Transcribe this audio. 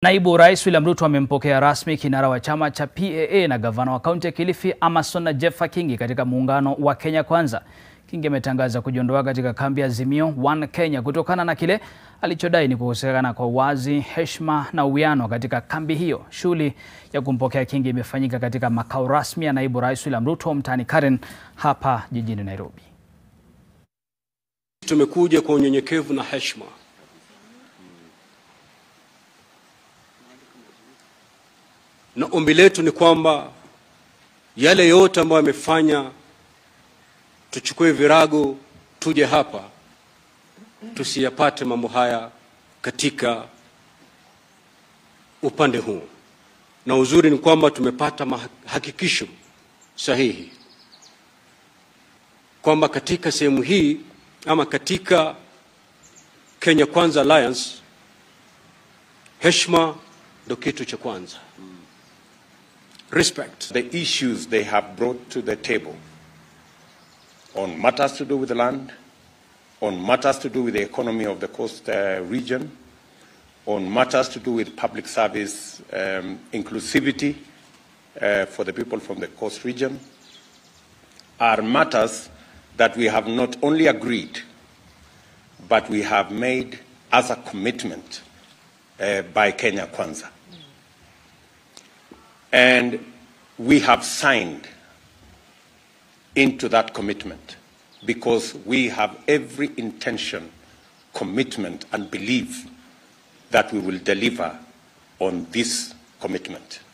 Naibu Rais William Ruto amempokea rasmi kinara wa chama cha PAA na gavana wa kaunti ya Kilifi Amason Jeffa Kingi katika muungano wa Kenya Kwanza. Kingi ametangaza kujiondoa katika kambi ya Azimio One Kenya kutokana na kile alichodai ni kukosekana kwa uwazi, heshima na uwiano katika kambi hiyo. Shughuli ya kumpokea Kingi imefanyika katika makao rasmi ya Naibu Rais William Ruto mtaani Karen hapa jijini Nairobi. Tumekuja kwa unyenyekevu na heshima na ombi letu ni kwamba yale yote ambayo yamefanya tuchukue virago tuje hapa, tusiyapate mambo haya katika upande huu. Na uzuri ni kwamba tumepata mahakikisho sahihi kwamba katika sehemu hii ama katika Kenya Kwanza Alliance heshima ndo kitu cha kwanza. Respect. the issues they have brought to the table on matters to do with the land, on matters to do with the economy of the coast uh, region, on matters to do with public service um, inclusivity uh, for the people from the coast region, are matters that we have not only agreed, but we have made as a commitment uh, by Kenya Kwanza. And we have signed into that commitment because we have every intention, commitment, and belief that we will deliver on this commitment.